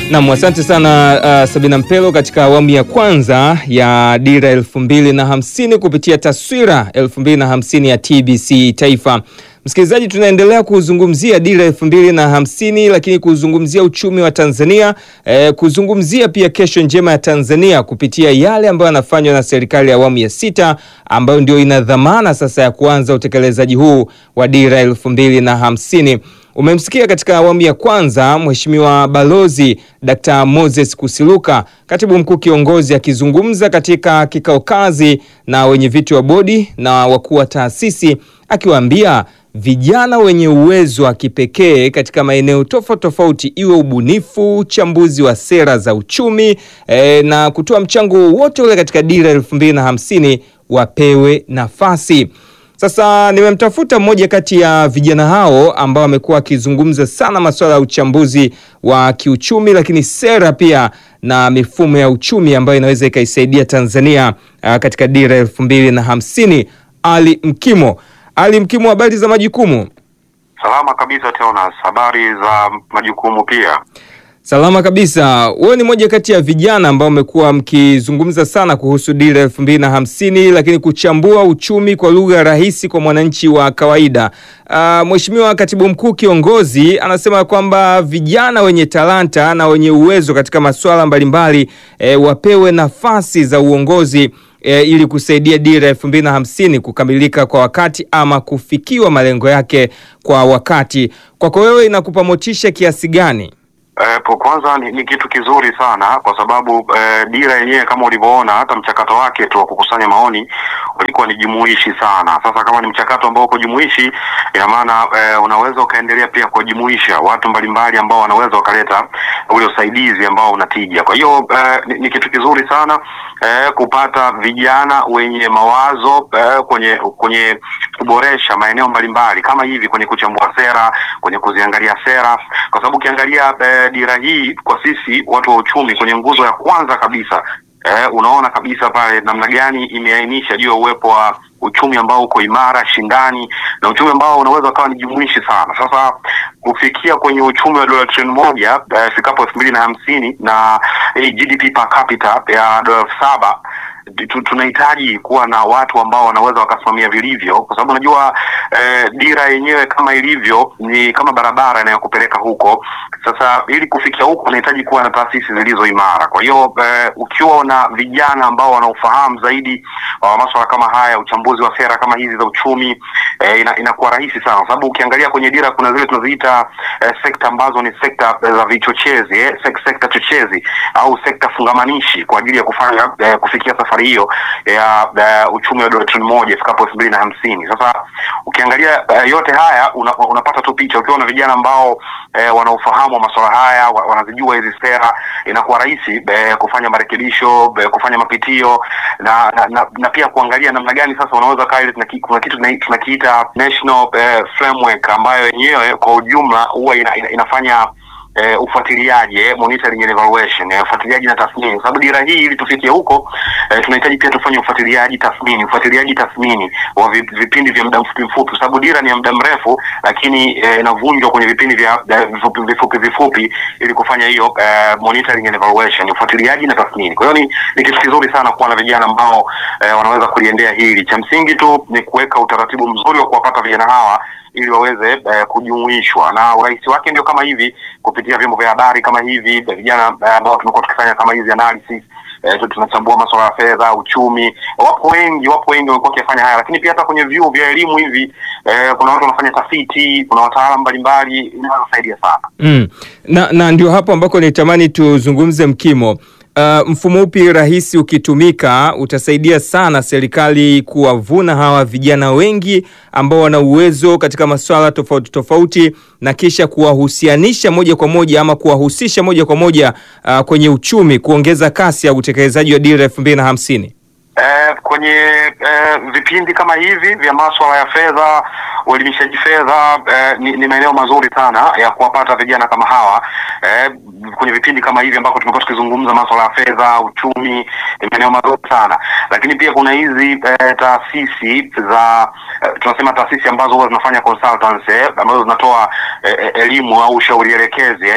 Nam, asante sana uh, Sabina Mpelo katika awamu ya kwanza ya dira elfu mbili na hamsini kupitia taswira elfu mbili na hamsini ya TBC Taifa. Msikilizaji, tunaendelea kuzungumzia dira elfu mbili na hamsini lakini kuzungumzia uchumi wa Tanzania eh, kuzungumzia pia kesho njema ya Tanzania kupitia yale ambayo yanafanywa na serikali ya awamu ya sita ambayo ndio ina dhamana sasa ya kuanza utekelezaji huu wa dira elfu mbili na hamsini. Umemsikia katika awamu ya kwanza Mheshimiwa Balozi Dkt. Moses Kusiluka, katibu mkuu kiongozi, akizungumza katika kikao kazi na wenyeviti wa bodi na wakuu wa taasisi, akiwaambia vijana wenye uwezo wa kipekee katika maeneo tofauti tofauti, iwe ubunifu, uchambuzi wa sera za uchumi e, na kutoa mchango wote ule katika dira elfu mbili na hamsini wapewe nafasi. Sasa nimemtafuta mmoja kati ya vijana hao ambao amekuwa akizungumza sana masuala ya uchambuzi wa kiuchumi, lakini sera pia na mifumo ya uchumi ambayo inaweza ikaisaidia Tanzania uh, katika dira elfu mbili na hamsini. Ali Mkimo. Ali Mkimo, habari za majukumu? Salama kabisa Teonas, habari za majukumu pia? Salama kabisa. Wewe ni moja kati ya vijana ambao umekuwa mkizungumza sana kuhusu dira elfu mbili na hamsini, lakini kuchambua uchumi kwa lugha rahisi kwa mwananchi wa kawaida. Uh, Mheshimiwa Katibu Mkuu kiongozi anasema kwamba vijana wenye talanta na wenye uwezo katika masuala mbalimbali eh, wapewe nafasi za uongozi E, ili kusaidia dira elfu mbili na hamsini kukamilika kwa wakati ama kufikiwa malengo yake kwa wakati. Kwako wewe inakupa motisha kiasi gani? Eh, po kwanza ni, ni kitu kizuri sana kwa sababu eh, dira yenyewe kama ulivyoona hata mchakato wake tu wa kukusanya maoni ulikuwa ni jumuishi sana. Sasa kama ni mchakato ambao uko jumuishi, ina maana eh, unaweza ukaendelea pia kuwajumuisha watu mbalimbali ambao wanaweza wakaleta ule usaidizi ambao unatija. Kwa hiyo eh, ni, ni kitu kizuri sana eh, kupata vijana wenye mawazo eh, kwenye kwenye kuboresha maeneo mbalimbali kama hivi kwenye kuchambua sera, kwenye kuziangalia sera, kwa sababu ukiangalia eh, dira hii kwa sisi watu wa uchumi kwenye nguzo ya kwanza kabisa eh, unaona kabisa pale namna gani imeainisha juu ya uwepo wa uchumi ambao uko imara, shindani na uchumi ambao unaweza ukawa ni jumuishi sana. Sasa kufikia kwenye uchumi wa dola trilioni moja ifikapo elfu mbili na hamsini na eh, GDP per capita ya dola elfu saba tunahitaji kuwa na watu ambao wanaweza wakasimamia vilivyo, kwa sababu unajua eh, dira yenyewe kama ilivyo ni kama barabara inayokupeleka huko. Sasa ili kufikia huko unahitaji kuwa na taasisi zilizo imara. Kwa hiyo eh, ukiwa na vijana ambao wanaofahamu zaidi wa uh, masuala kama haya, uchambuzi wa sera kama hizi za uchumi eh, ina, inakuwa rahisi sana, kwa sababu ukiangalia kwenye dira kuna zile tunaziita eh, sekta ambazo ni sekta za vichochezi eh, sek, sekta chochezi au sekta fungamanishi kwa ajili ya kufanya eh, kufikia safari hiyo ya uh, uchumi wa dola trilioni moja ifikapo elfu mbili na hamsini. Sasa ukiangalia uh, yote haya una, unapata tu picha ukiwa na vijana ambao uh, wanaofahamu wa masuala haya wanazijua hizi sera, inakuwa rahisi uh, kufanya marekebisho uh, kufanya mapitio na, na, na, na pia kuangalia namna gani sasa unaweza kaa ile kuna kitu tunakiita national uh, framework ambayo yenyewe kwa ujumla huwa ina, ina, inafanya Uh, ufuatiliaji eh, monitoring and evaluation eh, ufuatiliaji na tathmini, kwa sababu dira hii ili tufikie huko eh, tunahitaji pia tufanye ufuatiliaji tathmini, ufuatiliaji tathmini wa vipindi vya muda mfupi mfupi, kwa sababu dira ni ya muda mrefu, lakini inavunjwa eh, kwenye vipindi vya vifupi vifupi, vifupi ili kufanya hiyo eh, monitoring and evaluation, ufuatiliaji na tathmini. Kwa hiyo ni, ni kitu kizuri sana kuwa na vijana ambao eh, wanaweza kuliendea hili. Cha msingi tu ni kuweka utaratibu mzuri wa kuwapata vijana hawa ili waweze eh, kujumuishwa na urahisi wake ndio kama hivi kupitia vyombo vya habari kama hivi, vijana ambao eh, tumekuwa tukifanya kama hizi analysis eh, tunachambua masuala ya fedha, uchumi. Wapo wengi, wapo wengi wamekuwa wakifanya haya, lakini pia hata kwenye vyuo vya elimu hivi eh, kuna watu wanafanya tafiti, kuna wataalamu mbalimbali, inawasaidia sana mm. na, na ndio hapo ambako nitamani tuzungumze Mkimo. Uh, mfumo upi rahisi ukitumika utasaidia sana serikali kuwavuna hawa vijana wengi ambao wana uwezo katika masuala tofauti tofauti na kisha kuwahusianisha moja kwa moja ama kuwahusisha moja kwa moja uh, kwenye uchumi, kuongeza kasi ya utekelezaji wa dira elfu mbili na hamsini. Eh, kwenye eh, vipindi kama hivi vya masuala ya fedha, uelimishaji fedha eh, ni, ni maeneo mazuri sana ya kuwapata vijana kama hawa eh, kwenye vipindi kama hivi ambako tumekuwa tukizungumza masuala ya fedha, uchumi, ni maeneo mazuri sana lakini pia kuna hizi eh, taasisi za eh, tunasema taasisi ambazo huwa zinafanya consultancy eh, ambazo zinatoa eh, elimu au ushauri elekezi eh,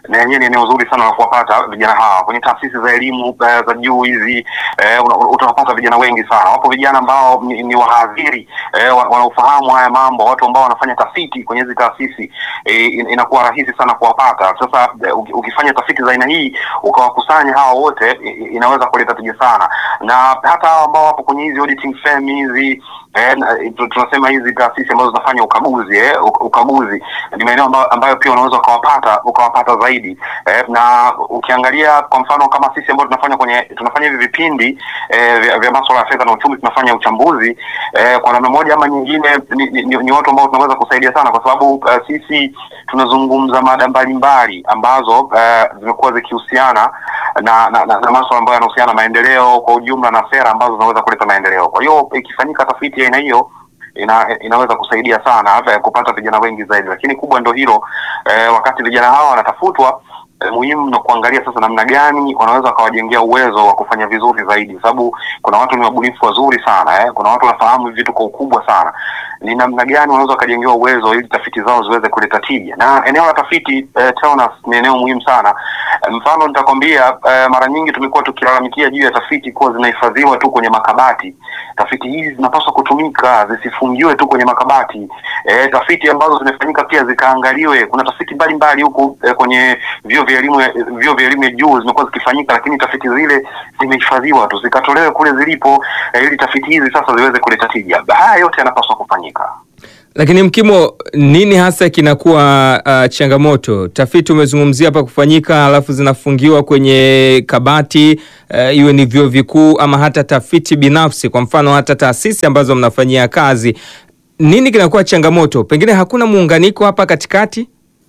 na yenyewe ni eneo zuri sana la kuwapata vijana hawa kwenye taasisi za elimu eh, za juu hizi eh, una- utawapata vijana wengi sana. Wapo vijana ambao ni, ni wahadhiri eh, wa- wanaofahamu haya mambo, watu ambao wanafanya tafiti kwenye hizi taasisi eh, in- inakuwa rahisi sana kuwapata. Sasa eh, uki- ukifanya tafiti za aina hii ukawakusanya hawa wote i- i- inaweza kuleta tija sana, na hata hawa ambao wapo kwenye hizi auditing firm hizi eh, na- tu- tunasema hizi taasisi ambazo zinafanya ukaguzi eh, uk- ukaguzi ni maeneo ambayo, ambayo pia unaweza ukawapata ukawapata zaidi eh, na ukiangalia kwa mfano kama sisi ambao tunafanya kwenye tunafanya hivi vipindi eh, vya, vya masuala ya fedha na uchumi tunafanya uchambuzi eh, kwa namna moja ama nyingine ni, ni, ni, ni watu ambao tunaweza kusaidia sana kwa sababu eh, sisi tunazungumza mada mbalimbali ambazo eh, zimekuwa zikihusiana na, na, na, na masuala ambayo yanahusiana na maendeleo kwa ujumla na sera ambazo zinaweza kuleta maendeleo. Kwa hiyo ikifanyika tafiti ya aina hiyo ina, inaweza kusaidia sana hata kupata vijana wengi zaidi, lakini kubwa ndo hilo eh, wakati vijana hawa wanatafutwa eh, muhimu na kuangalia sasa namna gani wanaweza wakawajengea uwezo wa kufanya vizuri zaidi, kwa sababu kuna watu ni wabunifu wazuri sana eh, kuna watu wanafahamu hivi vitu kwa ukubwa sana. Ni namna gani wanaweza wakajengewa uwezo ili tafiti zao ziweze kuleta tija, na eneo la tafiti eh, TEONAS ni eneo muhimu sana. Eh, Mfano nitakwambia eh, mara nyingi tumekuwa tukilalamikia juu ya tafiti kuwa zinahifadhiwa tu kwenye makabati. Tafiti hizi zinapaswa kutumika, zisifungiwe tu kwenye makabati. Eh, tafiti ambazo zimefanyika pia zikaangaliwe. Kuna tafiti mbalimbali huku eh, kwenye vyuo vya elimu ya- vyuo vya elimu ya juu zimekuwa zikifanyika, lakini tafiti zile zimehifadhiwa tu, zikatolewe kule zilipo, eh, ili tafiti hizi sasa ziweze kuleta tija. Haya yote yanapaswa kufanyika. Lakini Mkimo, nini hasa kinakuwa uh, changamoto? Tafiti umezungumzia hapa kufanyika, alafu zinafungiwa kwenye kabati uh, iwe ni vyuo vikuu ama hata tafiti binafsi, kwa mfano hata taasisi ambazo mnafanyia kazi. Nini kinakuwa changamoto? Pengine hakuna muunganiko hapa katikati?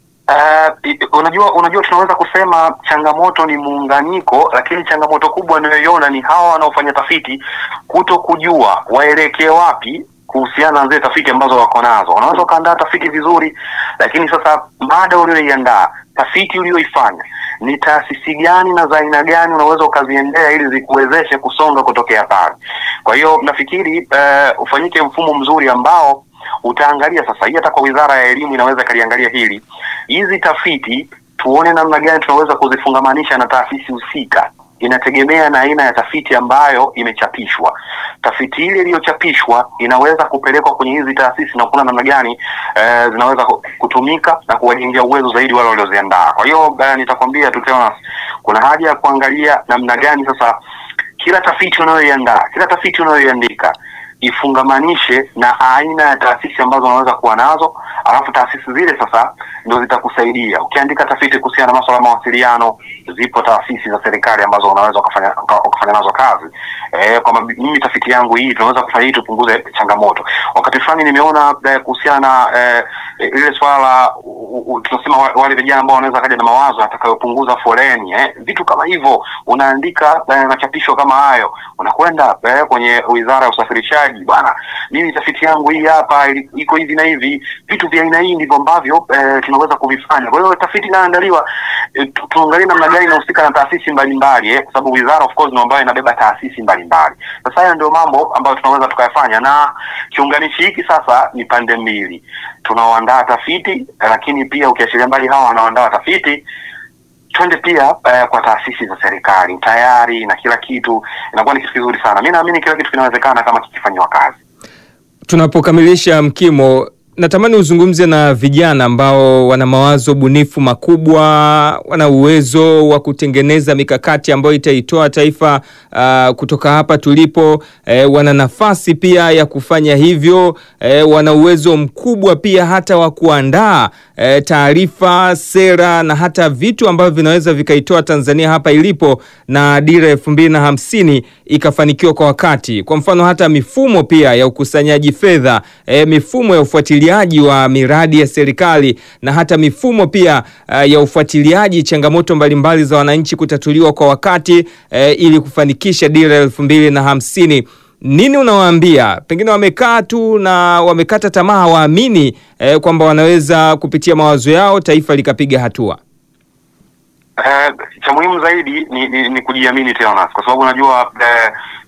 Uh, i- unajua unajua tunaweza kusema changamoto ni muunganiko, lakini changamoto kubwa ninayoiona ni hawa wanaofanya tafiti kuto kujua waelekee wapi kuhusiana na zile tafiti ambazo wako nazo. Unaweza ukaandaa tafiti vizuri, lakini sasa mada ulioiandaa, tafiti ulioifanya ni taasisi gani na za aina gani unaweza ukaziendea ili zikuwezeshe kusonga kutokea pale. Kwa hiyo nafikiri uh, ufanyike mfumo mzuri ambao utaangalia sasa hii hata kwa wizara ya elimu inaweza ikaliangalia hili hizi tafiti tuone namna gani tunaweza kuzifungamanisha na taasisi husika inategemea na aina ya tafiti ambayo imechapishwa tafiti ile iliyochapishwa inaweza kupelekwa kwenye hizi taasisi na kuona namna gani eh, zinaweza ku- kutumika na kuwajengea uwezo zaidi wale walioziandaa kwa hiyo eh, nitakwambia tu Teonas, kuna haja ya kuangalia namna gani sasa kila tafiti unayoiandaa kila tafiti unayoiandika ifungamanishe na aina ya taasisi ambazo unaweza kuwa nazo, alafu taasisi zile sasa ndio zitakusaidia. Ukiandika tafiti kuhusiana na masuala ya mawasiliano, zipo taasisi za serikali ambazo unaweza ukafanya uka- ukafanya nazo kazi. Eh, kwamba mimi tafiti yangu hii tunaweza kufanya hii tupunguze changamoto. Wakati fulani nimeona eh, kuhusiana na eh, ile swala la u- u- tunasema wa- wale vijana ambao wanaweza kaja na mawazo atakayopunguza foleni eh, vitu kama hivyo unaandika eh, machapisho kama hayo unakwenda eh, kwenye wizara ya usafirishaji bwana mimi tafiti yangu hii hapa ili- iko hivi na hivi vitu vya aina hii ndivyo ambavyo eh, tunaweza kuvifanya kwa hiyo tafiti inaandaliwa eh, tu- tuangalie namna gani inahusika na taasisi mbalimbali eh, kwa sababu wizara of course ndio ambayo inabeba taasisi mbalimbali sasa haya ndio mambo ambayo tunaweza tukayafanya na kiunganishi hiki sasa ni pande mbili tunaoandaa tafiti eh, lakini pia ukiachilia mbali hawa wanaoandaa tafiti twende pia eh, kwa taasisi za serikali tayari na kila kitu inakuwa ni kitu kizuri sana mi naamini kila kitu kinawezekana kama kikifanyiwa kazi Tunapokamilisha Mkimo, natamani uzungumze na vijana ambao wana mawazo bunifu makubwa, wana uwezo wa kutengeneza mikakati ambayo itaitoa taifa uh, kutoka hapa tulipo. Eh, wana nafasi pia ya kufanya hivyo. Eh, wana uwezo mkubwa pia hata wa kuandaa eh, taarifa, sera na hata vitu ambavyo vinaweza vikaitoa Tanzania hapa ilipo na dira elfu mbili na hamsini ikafanikiwa kwa wakati. Kwa mfano hata mifumo pia ya ukusanyaji fedha eh, mifumo ya ufuatiliaji wa miradi ya serikali na hata mifumo pia eh, ya ufuatiliaji changamoto mbalimbali za wananchi kutatuliwa kwa wakati eh, ili kufanikisha dira elfu mbili na hamsini. Nini unawaambia? Pengine wamekaa tu na wamekata tamaa, hawaamini eh, kwamba wanaweza kupitia mawazo yao taifa likapiga hatua. Eh, cha muhimu zaidi ni, ni, ni kujiamini Teonas, kwa sababu unajua eh,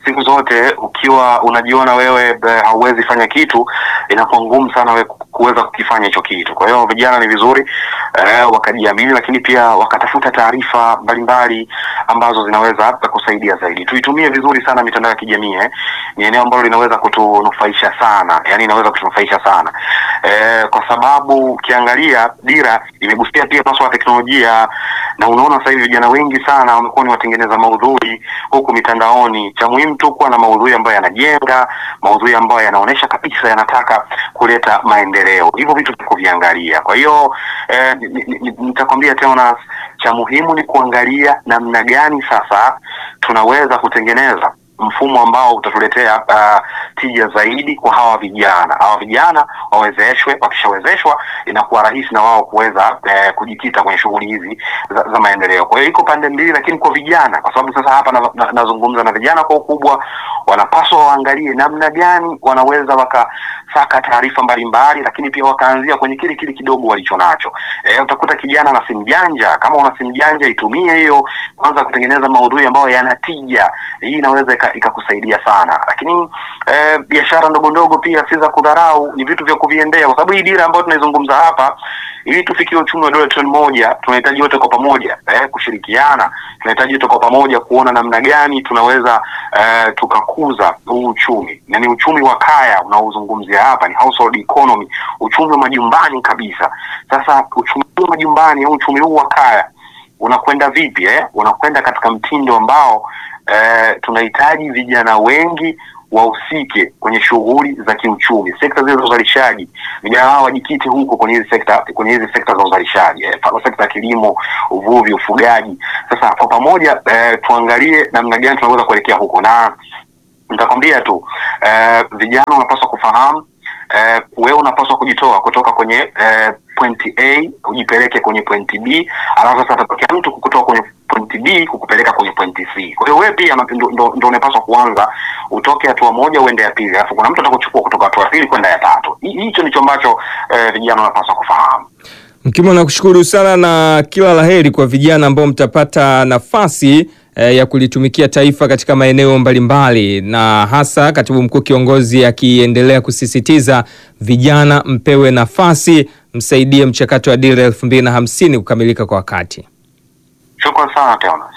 siku zote ukiwa unajiona wewe eh, hauwezi fanya kitu, inakuwa ngumu sana wewe ku- kuweza kukifanya hicho kitu. Kwa hiyo vijana ni vizuri eh, wakajiamini, lakini pia wakatafuta taarifa mbalimbali ambazo zinaweza kusaidia zaidi. Tuitumie vizuri sana mitandao ya kijamii eh. Ni eneo ambalo linaweza kutunufaisha sana, yani inaweza kutunufaisha sana eh, kwa sababu ukiangalia dira imegusia pia masuala ya teknolojia, na unaona sasa hivi vijana wengi sana wamekuwa ni watengeneza maudhui huku mitandaoni. Cha muhimu tu kuwa na maudhui ambayo yanajenga, maudhui ambayo yanaonyesha kabisa yanataka kuleta maendeleo, hivyo vitu vya kuviangalia. Kwa hiyo eh, ni- ni- ni- nitakwambia tena, cha muhimu ni kuangalia namna gani sasa tunaweza kutengeneza mfumo ambao utatuletea uh, tija zaidi kwa hawa vijana. Hawa vijana wawezeshwe, wakishawezeshwa inakuwa rahisi na wao kuweza eh, kujikita kwenye shughuli hizi za, za maendeleo. Kwa hiyo iko pande mbili, lakini kwa vijana, kwa sababu sasa hapa na, na, nazungumza na vijana kwa ukubwa, wanapaswa waangalie namna gani wanaweza wakasaka taarifa mbalimbali, lakini pia wakaanzia kwenye kile kile kidogo walicho nacho. Eh, utakuta kijana na simu janja, kama una simu janja itumie hiyo kwanza kutengeneza maudhui ambayo yanatija. Hii inaweza ika- ikakusaidia sana, lakini eh, biashara ndogo ndogo pia si za kudharau, ni vitu vya kuviendea, kwa sababu hii dira ambayo tunaizungumza hapa, ili tufikie uchumi wa dola trilioni moja, tunahitaji wote kwa pamoja eh, kushirikiana. Tunahitaji wote kwa pamoja kuona namna gani tunaweza eh, tukakuza huu uchumi, na ni uchumi wa kaya unaozungumzia hapa, ni household economy, uchumi wa majumbani kabisa. Sasa uchumi huu wa majumbani au uchumi huu wa kaya unakwenda vipi eh? Unakwenda katika mtindo ambao eh, tunahitaji vijana wengi wahusike kwenye shughuli za kiuchumi, sekta zile za uzalishaji. Vijana hao wajikite huko kwenye hizi sekta, kwenye hizi sekta za uzalishaji eh, mfano sekta ya kilimo, uvuvi, ufugaji. Sasa kwa pamoja eh, tuangalie namna gani tunaweza kuelekea huko, na nitakwambia tu eh, vijana wanapaswa kufahamu eh, wewe unapaswa kujitoa kutoka kwenye eh, pointi A ujipeleke kwenye pointi B, alafu sasa atatokea mtu kukutoa kwenye pointi B kukupeleka kwenye pointi C. Kwa hiyo wewe pia ndo, ndo, ndo unapaswa kuanza utoke hatua moja uende ya pili, alafu kuna mtu atakuchukua kutoka hatua ya pili kwenda ya tatu. Hi- Hicho ndicho ambacho eh, vijana wanapaswa kufahamu. Mkimo, nakushukuru sana na kila laheri kwa vijana ambao mtapata nafasi eh, ya kulitumikia taifa katika maeneo mbalimbali, na hasa katibu mkuu kiongozi akiendelea kusisitiza vijana mpewe nafasi, msaidie mchakato wa dira elfu mbili na hamsini kukamilika kwa wakati. Shukran sana Teonas.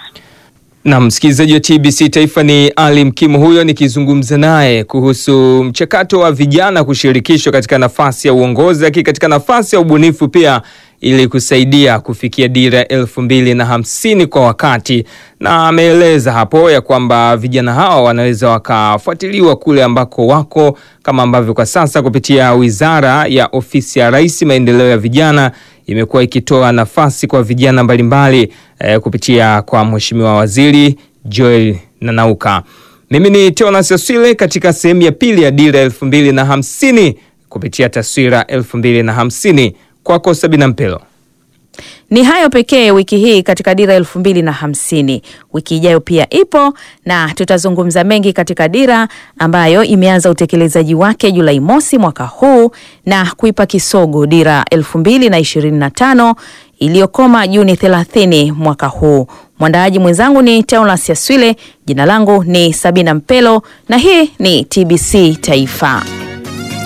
Na msikilizaji wa TBC Taifa ni Ali Mkimo huyo, nikizungumza naye kuhusu mchakato wa vijana kushirikishwa katika nafasi ya uongozi, lakini katika nafasi ya ubunifu pia, ili kusaidia kufikia dira elfu mbili na hamsini kwa wakati, na ameeleza hapo ya kwamba vijana hawa wanaweza wakafuatiliwa kule ambako wako, kama ambavyo kwa sasa kupitia Wizara ya Ofisi ya Rais maendeleo ya vijana imekuwa ikitoa nafasi kwa vijana mbalimbali eh, kupitia kwa Mheshimiwa Waziri Joel Nanauka. Mimi ni Teonas Aswile katika sehemu ya pili ya dira elfu mbili na hamsini kupitia taswira elfu mbili na hamsini kwako Sabina Mpelo. Ni hayo pekee wiki hii katika dira elfu mbili na hamsini. Wiki ijayo pia ipo na tutazungumza mengi katika dira ambayo imeanza utekelezaji wake Julai mosi mwaka huu na kuipa kisogo dira elfu mbili na ishirini na tano iliyokoma Juni 30 mwaka huu. Mwandaaji mwenzangu ni Teonas Yaswile, jina langu ni Sabina Mpelo na hii ni TBC Taifa.